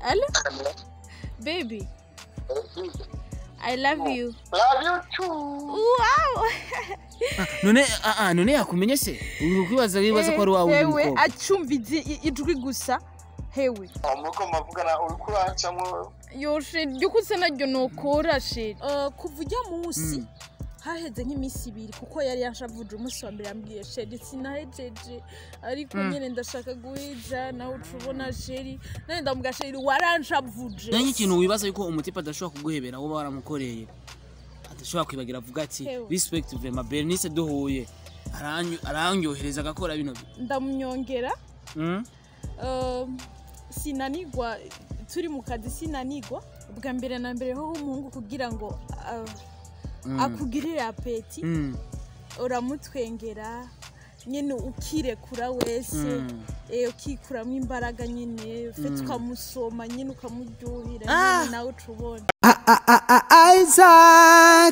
Hello? Baby, I love you. Love you too. Wow! none ah, ah, none yakumenye se uri kwibaza wibaza ko ari wawe undi Hewe mukobwa acumvize i- ijwi gusa. Hewe. Muko mavugana uri kurancamwo Yo sheri, ryuko usa naryo nokora sheri. Uh, kuva ujya munsi haheze nk'iminsi ibiri kuko yari yanshavuje umunsi wa mbere yambwiye sheri sinahejeje ariko nyene ndashaka guhija nawe ucubona sheri nane ndamubwira sheri waranshavuje nanjye ikintu wibaza yuko umutipe adashobora kuguhebera wowe waramukoreye adashobora kwibagira avuga ati Hewe. respect vrema bernice duhuye aranyo- arandyohereza agakora bino ndamunyongera Mm? Um, sinanigwa turi mu kazi sinanigwa ubwa mbere na mbere ho umuhungu kugira ngo uh, Mm. akugirire apeti Mm. uramutwengera nyine ukirekura wese Mm. eh, ukikuramo imbaraga nyine ufite ukamusoma nyine ukamuryohera Ah! nyine nawe uca ubona Isaac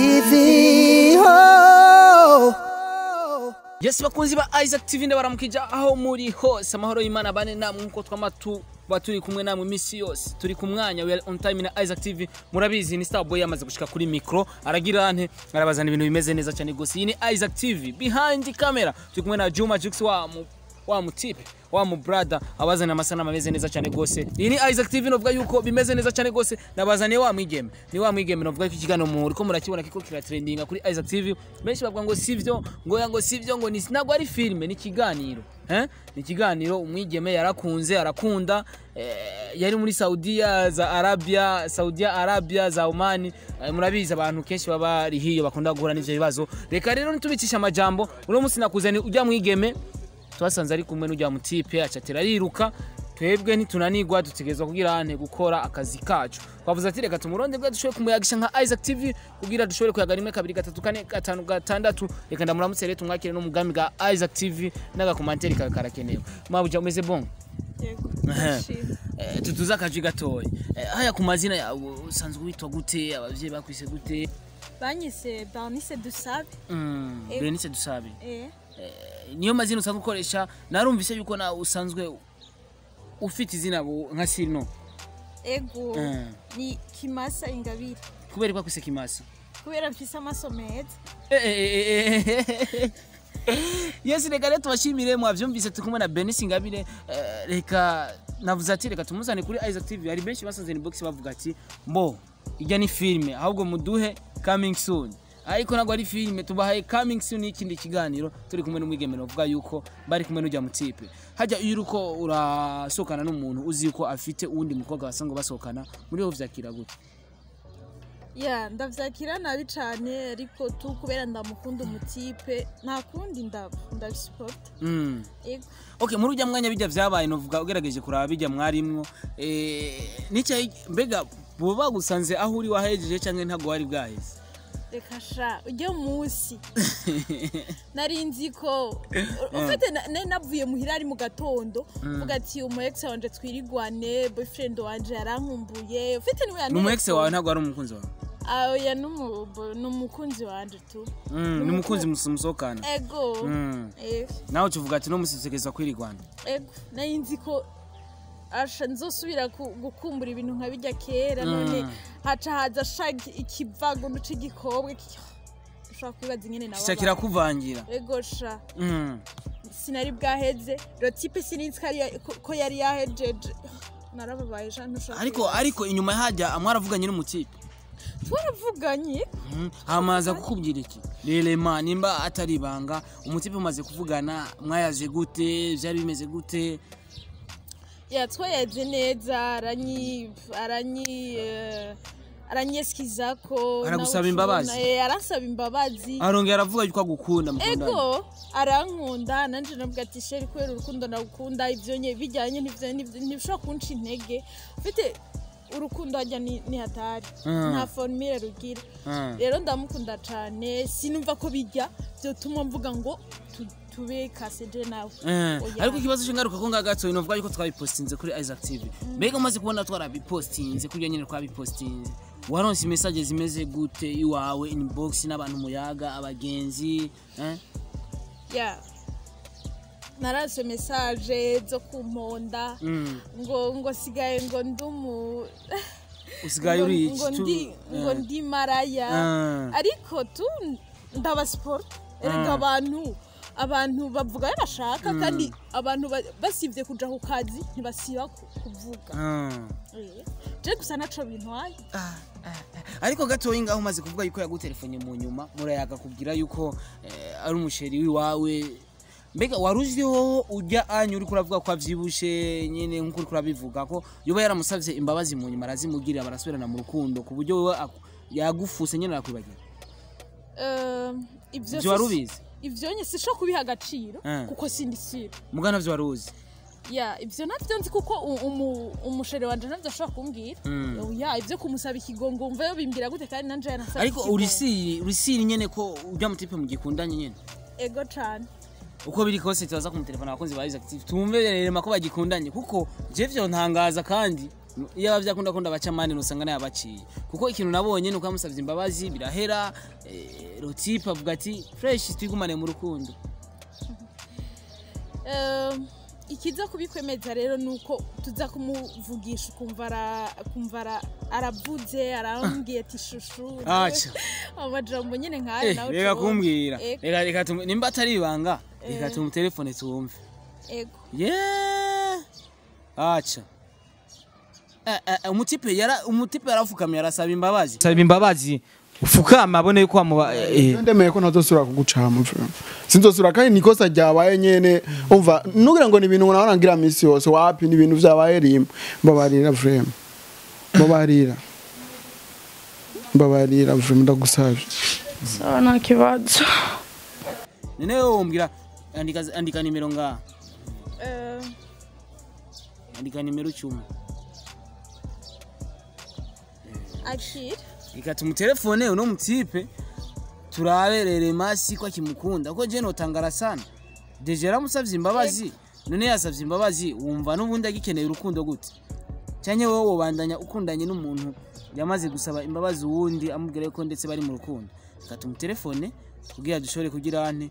TV. Oh. yes bakunzi ba isaac tv ndabaramukija aho muri hose amahoro y'imana bane namwe nkuko twama tuba turi kumwe namwe iminsi yose turi ku mwanya we are on time na isaac tv murabizi ni starboy yamaze gushika kuri mikro aragira ante arabazana ibintu bimeze neza cyane gose iyi ni isaac tv behind camera turi kumwe na juma jux wa mu wa mutipe wa mu brother abazana amasanamu ameze neza cyane gose iyi ni isaac tv novuga yuko bimeze neza cyane gose nabazaniye wa mwigeme ni wa mwigeme novuga ko ikiganiro muriko murakibona kiko kiratrendinga kuri isaac tv benshi bavuga ngo sivyo ngo ya ngo sivyo ngo ni ntabwo ari filime ni ikiganiro eh? ni ikiganiro umwigeme yarakunze arakunda eh, yari muri saudiya za arabia saudiya arabia za omani eh, murabizi abantu kenshi baba bari hiyo bakunda guhura n'ivyo bibazo reka rero nitubicisha amajambo uno munsi nakuzani ujya mwigeme twasanze ari kumwe n'ujya mutipe acatera ariruka twebwe ntitunanigwa dutegerezwa kugira ante gukora akazi kacu twavuze ati reka tumuronde bwa dushobore kumuyagisha nka isaac tv kugira dushobore kuyaga rimwe kabiri gatatu kane gatanu gatandatu reka ndamuramutse rero tumwakire n'umugambi bwa isaac tv n'agakomanteri kawe karakenewe mabuja umeze bon yego Ehe. ndashima. Eh, tutuze akaji gatoya Eh, haya ku mazina yawe usanzwe witwa gute abavyeyi bakwise gute banyise barnise dusabe Mm, Eh. berenice dusabe eh, Eh, niyo mazina usanzwe ukoresha narumvise yuko nawe usanzwe ufite izina bu- nka sino ego Eh. ni kimasa ingabire kubera ko akwise kimasa kubera mfise amaso meza Eh, eh, eh, eh, eh. yes reka rero tubashimire mwavyumvise turi kumwe na benis ingabire Eh, reka navuze ati reka tumuzane kuri isaac tv hari benshi basanze box bavuga ati mbo ijya ni filime ahubwo muduhe coming soon ariko ntabwo ari filime tubahaye coming soon y'ikindi kiganiro turi kumwe n'umwigeme bavuga yuko bari kumwe n'ujya mutipe hajya iyo uriko urasohokana n'umuntu uzi yuko afite uwundi mukobwa basanzwe basohokana muri ho vyakira gute ya ndavyakira nabi cane ariko tu kubera ndamukunda umutipe nta kundi ndaba ndabisupota mm. ego okay muri ujya mwanya bijya vyabaye novuga ugerageje kuraba bijya mwarimwo eh nicyo mbega bo bagusanze aho uri wahejeje canke ntago wari bwaheze reka sha ujya munsi nari nzi ko ufite na- nari navuye muhira ari mu gatondo uvuga ati umu ex wanje twirigwane boyfriend wanje yarankumbuye ufite niwe ni umu ex wawe ntago ari umukunzi wawe oya ni umukunzi wanje tu Mm, ni umukunzi mus- musohokana ego Mm. Eh, nawe ukivuga ati no musitegereza kwirigwana ego nari nzi ko asha nzosubira ku- gukumbura ibintu nka bijya kera none haca haza sha ikivago c'igikobwa ki- ushobora kwibaza ingene kica nababaye kirakuvangira ego sha Mm. sinari bwaheze rotipe sininzi ko ari- ko- ko yari yahejeje narababaye sha ntushobora ariko kwibaza. ariko inyuma hajya mwaravuganye n'umutipe twaravuganye Mm. hamaza kukubwira iki rerema nimba atari ibanga umutipe umaze kuvugana mwayaze gute vyari bimeze gute yatwayaze neza aranyi aranyi eh, aranyesikiza ko Aragusaba nawe imbabazi? ukibona, eh, aransaba imbabazi arongera aravuga yuko agukunda mukundana ego arankunda nanje navuga ati sheri kubera urukundo ndagukunda ivyo nye bijyanye n'ivyo n'ivyo- ntibishobora kunca intege ufite urukundo hajya ni ni hatari Mm. nta formire rugira Mm. rero ndamukunda cane sinumva ko bijya vyotuma mvuga ngo tu- tube kaseje nawe Eh, Oya. ariko ikibazo cy'ingaruka ko ngagato novuga yuko twabipostinze kuri Isaac TV mbega umaze kubona twarabipostinze kurya nyine twabipostinze waronse message zimeze gute iwawe inbox n'abantu muyaga abagenzi eh? ya narase message zo kumponda Mm. ngo ngo sigaye ngo ndumu usigaye ngo- uri ngo iki ndi tu- ngo eh. ndi maraya Ah. ariko tu ndaba sport erega Ah. abantu abantu bavuga ayo bashaka kandi abantu ba- basivye kuja ku kazi ntibasiba ku- kuvuga Ah. Eh, je gusa naco bintwaye Ah, ah, ah. ariko gatoyi ngaho umaze kuvuga yuko yagutelefone mu nyuma murayaga kubwira yuko eh, ari umusheri wiwawe mbega wari uziho ujya anyu uriko uravuga ko avyibushe nyene nkuko uriko urabivuga ko yoba yaramusavye imbabazi mu nyuma arazimugirira barasubirana mu rukundo ku buryo wewe aku- yagufuse nyene arakwibagira Eh, ivyo ivyo wari si- ubizi ivyo nye sisho kubiha agaciro Ah. kuko sindi siro mugana navyo wari uzi ya ivyo navyo nzi kuko u- umu- umusheri wanje navyo ashobora kumbwira Mm. oya ivyo kumusaba ikigongo umva yo bimbwira gute kandi nanje yanasaba ariko ikigongo. urisiri urisiri nyene ko ujya mutipe mugikundanye nyene ego cane uko biri kose tubaza kumutelefona abakozi ba Active tumve rema ko bagikundanye kuko je vyo ntangaza kandi iyo abavyakunda kunda baca mani nusanga nayo abaciye kuko ikintu nabonye nuko yamusavye imbabazi birahera eh, Rotipe avuga ati fresh twigumane mu rukundo Eh, ikiza kubikwemeza rero nuko tuza kumuvugisha ukumva ara- ukumva ara- aravuze arambwiye ati shushu aca amajambo nyene nkayo eh nawe reka tubona. kumbwira Ego, reka reka tum- nimba atari ibanga reka Eh. tumutelefone tuwumve ego yeah aca Eh, eh, umutipe yara umutipe yarafukamye arasaba imbabazi saba imbabazi ufukama abone yuko wamuba eh, ndemeye ko ntazosubira kugucama vrema sinzosubira kandi nikosa ryabaye nyene umva nugira ngo ni ibintu ngo nahora ngira misi yose wapi ni ibintu vyabaye rimwe mbabarira vrema mbabarira mbabarira vrema ndagusavye sawa nta kibazo none wewe wombwira andika andika nimero ngaha Eh, andika nimero icumi akira reka tumutelefone uno mutipe turaberere masi ko akimukunda kuko je notangara sana deje yaramusavye imbabazi none yasavye imbabazi wumva n'ubundi agikeneye urukundo gute cyane wowe wobandanya ukundanye n'umuntu yamaze gusaba imbabazi uwundi amubwira yuko ndetse bari mu rukundo reka tumutelefone kugira dushobore kugira ane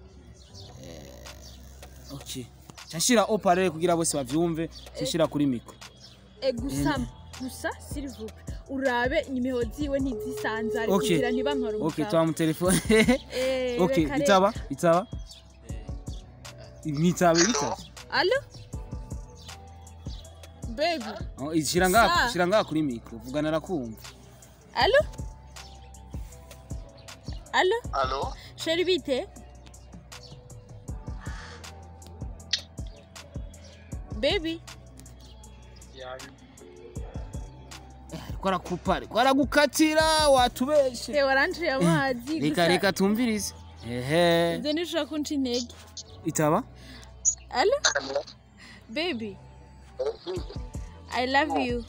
eh, okay nshira oparere kugira bose bavyumve nshira kuri mikro eh, gusa gusa silvupe urabe nimero ziwe ntizisanzare Okay. kugira ntibankore okay umugabo twamutelefone Eh, okay reka reka. itaba itaba nitabe bitaba alo baby Oh, shira ngaha Sa. shira ngaha kuri mikro vugana arakumva alo alo alo sheri bite baby ariko arakupa ariko aragukatira watubeshe te waranciye amazi reka reka tumvirize ehe ibyo nishobora kunca intege itaba alo baby i love you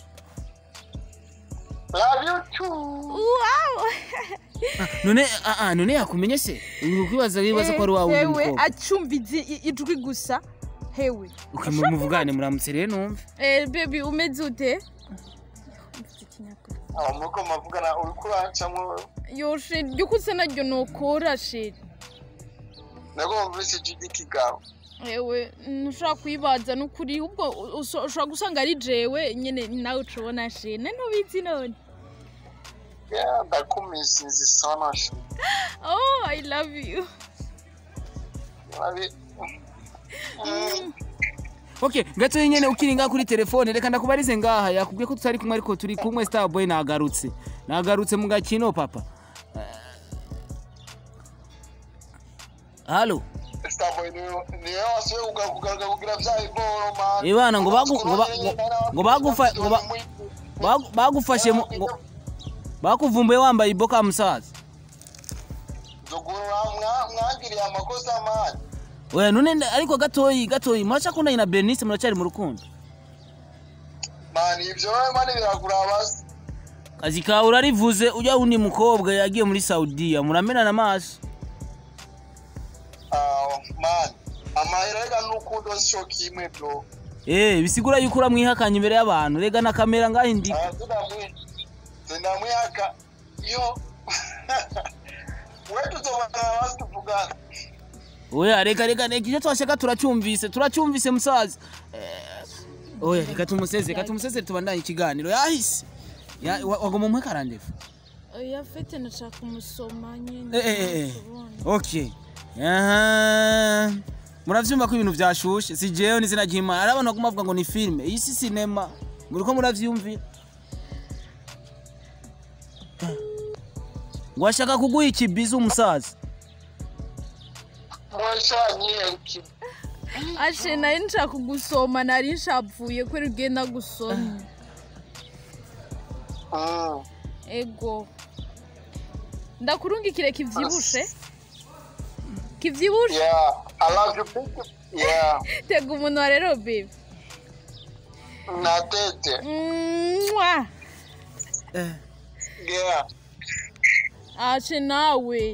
love you too wow none ah, ah, none yakumenye se uri kwibaza wibaza ko ari wawe undi hewe mukobwa acumva izi- ijwi gusa hewe okay mu- muvugane muramutse rero numve eh, baby umeze ute aho muko mavugana uriko urancamwo yo sheri ryo kusa naryo nokora sheri nagomba mvise ijwi kigawe ewe ntushobora kuyibaza n'ukuri ubwo uso- ushobora gusanga ari jewe nyine nawe ucubona shene ntubizi none Yeah, ndakumisinzi sana shu oh i love you Ari- Mm, okay gato nyene ukiri ngaha kuri telefone reka ndakubarize ngaha yakubwiye ko tutari kumwe ariko turi kumwe starboy nagarutse nagarutse mu gakino papa Eh, halo Starboy niwe niwe wasubiye kuga- kugaruka kugira vya iboro man Ibana, ngo bagu- ngo ba- ngo- ngo bagufa- ngo ba- Bagu- bagufashe mu- ngo- bakuvumbuye wambaye iboka musaza zugura mwangiriye amakosa man oya none nda- ariko gatoyi gatoyi muracakundanye na bernice muracari mu rukundo man ivyo wewe mani birakuraba se kazi kawe urarivuze ujya wundi mukobwa yagiye muri saudiya muramenana amaso Ah, man amahera reka n'ukundo sico kimwe bro Eh, bisigura yuko uramwihakanye imbere y'abantu rega na kamera ngaho indi Ah, sindamwi- sindamwihaka yo we tuzobana basi tuvugana oya reka reka reka icyo twashaka turacyumvise turacyumvise musaza Eh, oya reka tumuseze reka tumuseze tubandanye ikiganiro yahise Ya- wa- wagoma umuhe karandevu oya fete nashaka kumusoma nyine Eh, eh, eh. ntashobora. okay Aha. muravyumva ko ibintu vyashushe si jewe n'izina ry'imana ari abantu baguma bavuga ngo ni filime iyi si sinema muriko muravyumvira ngo ashaka kuguha ikibizi umusaza mwashanye iki ashe nari nshaka kugusoma nari nshavuye ko ugenda gusoma Mm. ego ndakurungikire kivyibushe kivyibushe yeah i love you big yeah tega umunwa rero bebe natete Mwah. yeah ashe nawe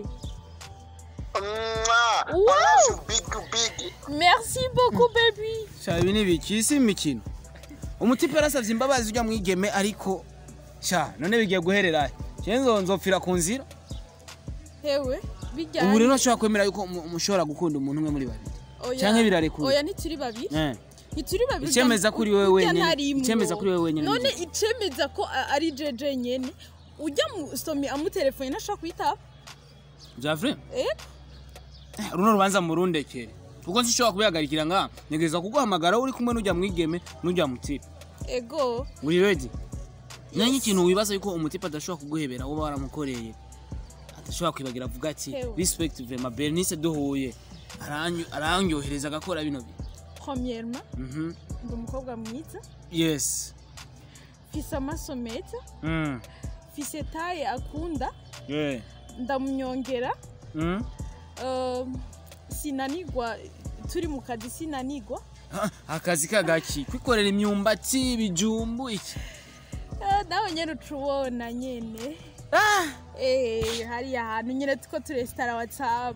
Mwah. i Wow. love you big big merci beaucoup baby sha ibi ni biki isi imikino umutipe yarasavye imbabazi ujya mwigeme ariko sha none bigiye guherera je nzo nzopfira ku nzira hewe bijyanye ubu rero nshobora kwemera yuko mu- mushobora gukunda umuntu umwe muri babiri Oya. canke birarekuye? oya ntituri babiri eh ntituri babiri Icemeza kuri wewe Urya wenyene. ntarimwo. Icemeza kuri wewe wenyene none ni icemeza ko a- ari jeje nyene ujya mu somi amutelefone ntashobora kuyitaba Javre eh runo rubanza murundekere kuko nshobora kubihagarikira nga ntegereza kuguhamagara uri kumwe n'ujya mwigeme n'ujya mutipe ego uri ready nanjye ikintu wibaza yuko umutipe adashobora kuguhebera wowe waramukoreye adashobora kwibagira avuga ati Ewe. respect vema bernice duhuye aranyo- arandyohereza agakora bino bintu premièrement Mhm. ndi umukobwa mwiza yes mfise amaso meza Mm. mfise taye akunda Yeah. ndamunyongera Mm. um, sinanigwa turi mu kazi sinanigwa Ah, akazi kagaki kwikorera imyumbati ibijumbu iki Eh, nawe nyene ucubona nyene Ah! Eh, hariya hantu nyene tuko turesitara whatsapp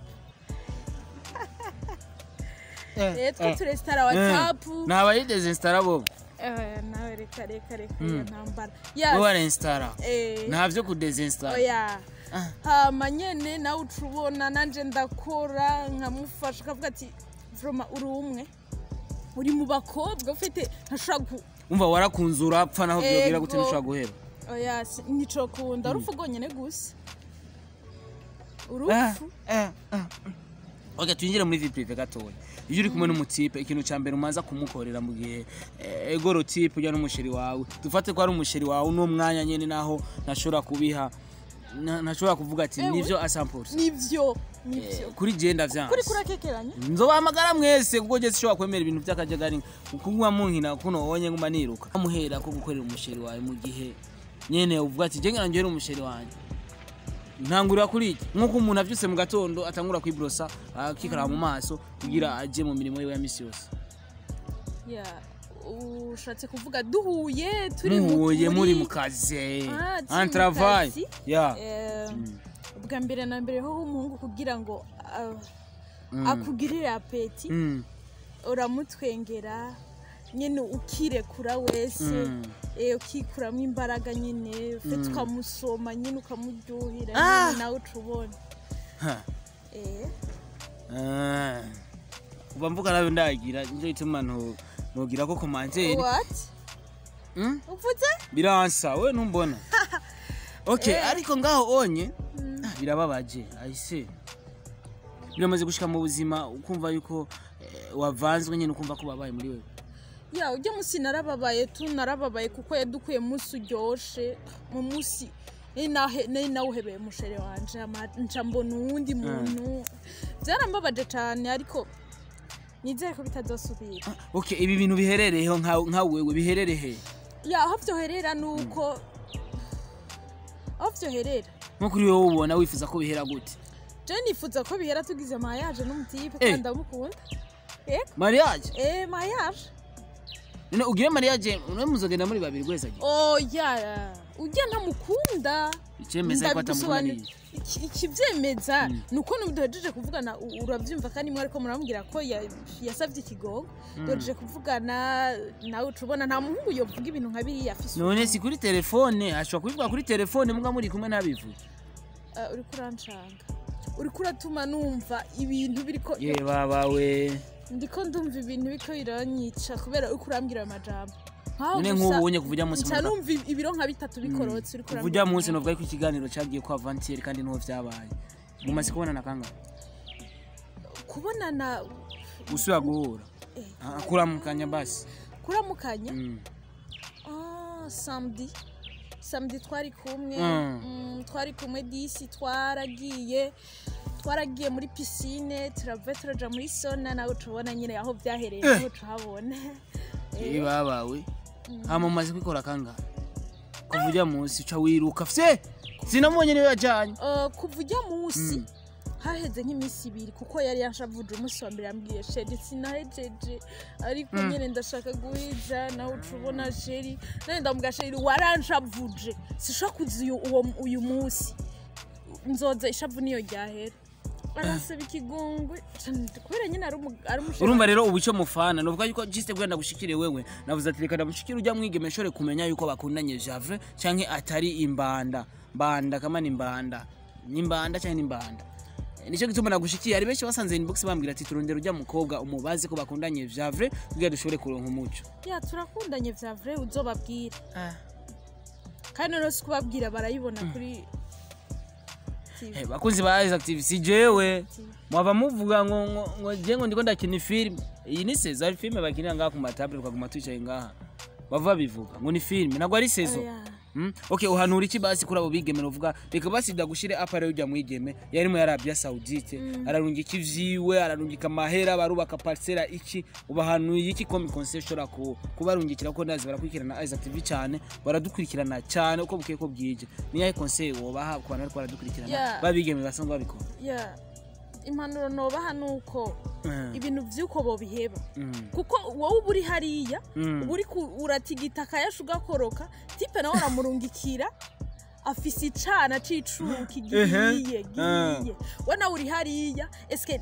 Eh, tuko turesitara whatsapp ntabayidezensitara bo Eh, nawe reka reka reka Mm. iyo ntambara bo yes barensitara eh, nta byo kudezensitara oya Ah. hama nyene nawe ucubona nanje ndakora nkamufasha ukavuga ati vroma uri umwe uri mu bakobwa ufite ntashobora gu umva warakunze urapfa naho byobwira gute Ego. ntushobora guheba oya si- nicokunda urupfu rwonyene gusa Ah, urupfu ah, ah. ok twinjire muri vie prive gatoya iyo uri kumwe n'umutipe ikintu cya mbere umaza kumukorera mu gihe eh, ego tipe ujya n'umusheri wawe dufate ko ari umusheri wawe uno mwanya nyine naho ntashobora kubiha na- ntashobora kuvuga ati Ewe. nivyo asampulse nivyo nivyo kuri genda kuri vyanse kurakekeranya nzobahamagara mwese kuko je sishobora kwemera ibintu by'akajagari kunywa munkina kuno wonye nguma niruka amuhera ko gukorera umusheri wawe mu gihe nyene uvuga ati je ngana njyewe umusheri wanjye ntangurira kuri iki nk'uko umuntu avyutse mu gatondo atangura kwibrosa akikara mu maso kugira aje mu mirimo yiwe ya misi yose ya ushatse kuvuga duhuye turi mu- muhuye muri mu kazi Ah, turi en mu travail kazi. ya Eh, ubwa mbere na mbere ho umuhungu kugira ngo ah, Mm. akugirire apeti Mm, uramutwengera nyine ukirekura wese Mm. eh, ukikuramo imbaraga nyine ufite Mm. ukamusoma nyine ukamuryohera Ah. nyine nawe uca ubona ha. Eh, Ah. kuva mvuga nawe ndagira nicyo gituma ntu- ntugira ko komantere what Mm? uvuze biransa we ntumbona okay Eh. ariko ngaho onye ah, birababaje ayise biramaze gushika mu buzima ukumva yuko eh, wavanzwe nyine ukumva ko babaye muri wewe ya ujya munsi narababaye tu narababaye kuko yadukuye munsi uryoshe mu munsi nari nahe- nari nawuhebeye mushere wanje ama- nca mbona uwundi muntu byarambabaje cyane ariko nizere ko bitazosubira okay ibi bintu biherereyeho nka nka wewe biherereye ya aho byoherera ni uko aho byoherera nko kuri wowe ubona wifuza ko bihera gute je nifuza ko bihera tugize mayaje n'umutipe Eh. kandi ndamukunda eh mariage eh mayaje none ugire mariage none muzogenda muri babiri gweza gihe oya ujya ntamukunda icemeza yuko atamukunaniye Ndabisobanura- iki- ikivyemeza ni uko duhejeje kuvugana u- uravyumva kandi mwe ariko muramubwira ko ya- yasavye ikigogo duhejeje kuvugana nawe uca ubona nta muhungu yovuga ibintu nka biriya afise none si kuri telefone ashobora kubivuga kuri telefone muga muri kumwe ntabivuge Uh, uriko urancanga uriko uratuma numva ibintu biriko ye babawe ndiko ndumva ibintu biriko biranyica kubera uriko urambwira ayo majambo Nkaho none gusa nk'ubu unye kuva ujya munsi nca muvuga- numva ibiro nka bitatu bikorotse uriko kuva ujya munsi novuga ko ikiganiro cyagiye kwa vantieri kandi niho vyabaye mumaze kubonana kangahe kubonana usubira guhura Eh. Ah, kuramukanya basi kuramukanya Mm. Ah, samedi samedi twari kumwe Mm. mm, twari kumwe disi twaragiye twaragiye muri pisine turava turaja muri sona nawe tubona nyine aho byahereye niho tuhabona Eh, ye babawe hama mumaze kwikora kangahe kuva ujya munsi uca wiruka fye sinamubonye niwe yajyanye eh, kuva ujya munsi Mm. haheze nk'iminsi ibiri kuko yari yashavuje umunsi wa mbere yambwiye sheri sinahejeje ariko nyine ndashaka guhiza nawe ucubona sheri none ndamubwira sheri waranshavuje sishobora kuza uyu- uwo- uyu munsi nzoza ishavu niyo ryahera arasaba ikigongwe kubera nyine ari umu- ari umushere urumva rero ubu icyo mufana novuga yuko jiste bwenda gushikire wewe navuze ati reka ndamushikire ujya mwigeme shore kumenya yuko bakundanye javre canke atari imbanda mbanda kama ni mbanda ni mbanda canke ni mbanda Eh, nicyo gituma nagushikiye hari benshi basanze inbox bambwira ati turondera ujya mukobwa umubaze ko bakundanye javre kugira dushobore kuronka umuco ya turakundanye vya vrai uzobabwira kandi rero si kubabwira barayibona kuri TV. Eh, bakunzi ba Isaac TV si jewe mwaba muvuga ngo ngo ngo je ngo ndiko ndakina film iyi ni saison film bakinira ngaha ku matable ukaguma twicaye ngaha bava bivuga ngo ni film nagwa ari saison Oya. Mm? okay uhanura iki basi kuri abo bigeme uvuga reka basi ndagushire apare ujya mwigeme yarimo yarabya saudite ararungika ivyiwe ararungika amahera barubaka parcela iki ubahanuye iki komi concession ko kubarungikira ko ndazi barakurikirana Isaac TV cyane baradukurikirana cyane uko bukeye ko bwije niyahe conseil wobaha ku bantu bariko baradukurikirana Yeah. babigeme basanzwe babikora ya impanuro nobaha ni uko Mm. ibintu by'uko bobiheba Mm. kuko wowe uba uri hariya Mm. uba uri ku- uratigita akayasha ugakoroka tipe nawe uramurungikira afise icana c'icuki gihiye gihiye we nawe uri hariya eske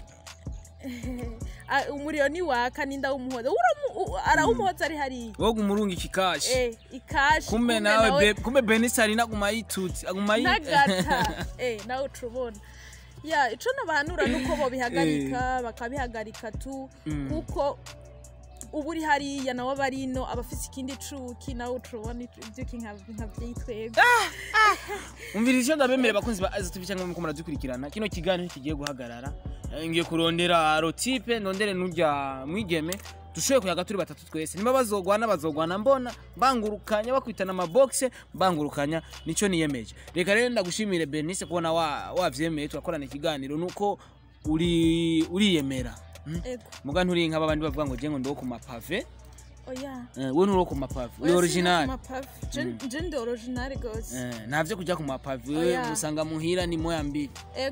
Ah, umuriro ni waka ninda w'umuhoza Uramu- u- arawumuhoza ari hariya wowe umurunga ikikashi Eh, ikashi kumbe nawe be- kumbe benisari naguma yituti aguma yi nagata eh nawe ucubona ya ico nabahanura nuko bobihagarika bakabihagarika tu kuko uba uri hariya nawe aba ari ino aba afise ikindi cuki nawe ucubona ivyuki nkavyitwebwe umviriza icyo ndabemere bakunzi ba Isaac TV cyangwa muko muradukurikirana kino kiganiro kigiye guhagarara Eh, ngiye kurondera rotipe ndondere n'ujya mwigeme dushoboye kuyaga turi batatu twese niba bazogwana bazogwana mbona bangurukanya bakwitana amabogise bangurukanya nicyo niyemeje reka rero ndagushimire Bernice kubona wa- wavyemeye turakorana ikiganiro nuko uri uriyemera Mm? ego muga nturi nk'aba bandi bavuga ngo je ngo ndo ku mapave oya Eh, we nturi ku mapave uri Oya, original sinari ku mapave. Je- je ndi original gose Eh, ntavyo kujya ku mapave we Oya. usanga muhira ni moya mbili ego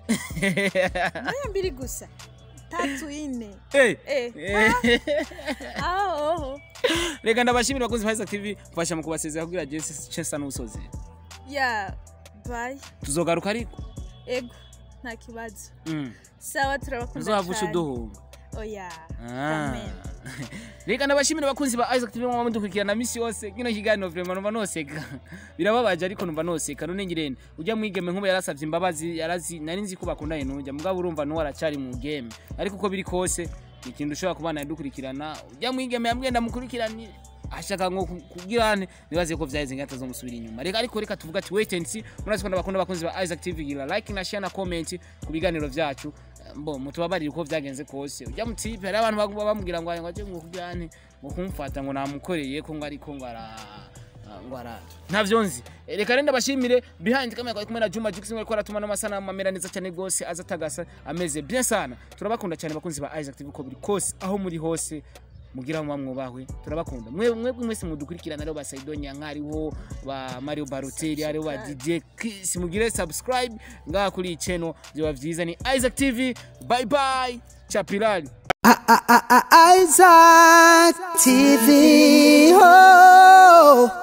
moya mbiri gusa tatu ine Eh. eh ah, aho reka ndabashimira abakunzi ba Isaac TV mfasha mu kubasezera kugira Jesse Chesa n'usoze ya bye tuzogaruka ariko ego nta kibazo Mm. sawa turabakunda tuzohavusha cyane uduhunga oya Ah. amen reka ndabashimira abakunzi ba Isaac TV mwaba mudukurikirana misi yose kino kiganiro vraiment numva noseka birababaje ariko numva noseka none ngirene ujya mwigeme nk'ubu yarasavye imbabazi yarazi nari nzi ko bakundanye n'ujya mugabo urumva nuwo aracari mu game ariko uko biri kose ni ikintu ushobora kubana dukurikirana ujya mwigeme yambwiye ndamukurikiranire ashaka ngo ku- kugirane nibaze ko vyaheze ngata zo musubira inyuma reka ariko reka tuvuga ati wait and see murazi ko ndabakunda abakunzi ba Isaac TV gira like na share na comment ku biganiro vyacu mbo mutubabarire uko vyagenze kose ujya mu tipe hari abantu baguma bamubwira ngo ngo aje ngo kugirane ngo kumfata ngo namukoreye ko ngo ariko ngo ara ngo ara ntavyo nzi Eh, reka rero ndabashimire behind kamera kwa kumwe na Juma Jux ngo aratuma n'amasanamu amera neza cyane gose aza atagasa ameze bien sana turabakunda cyane bakunzi ba Isaac TV ko buri kose aho muri hose mugira mu mwubahwe turabakunda mwe mwe mwese mudukurikirana rero ba Saido Nyankari ho ba Mario Balotelli ari ba DJ Chris mugire subscribe ngaha kuri iyi channel byoba vyiza ni Isaac TV bye bye chapilali Isaac TV. Oh.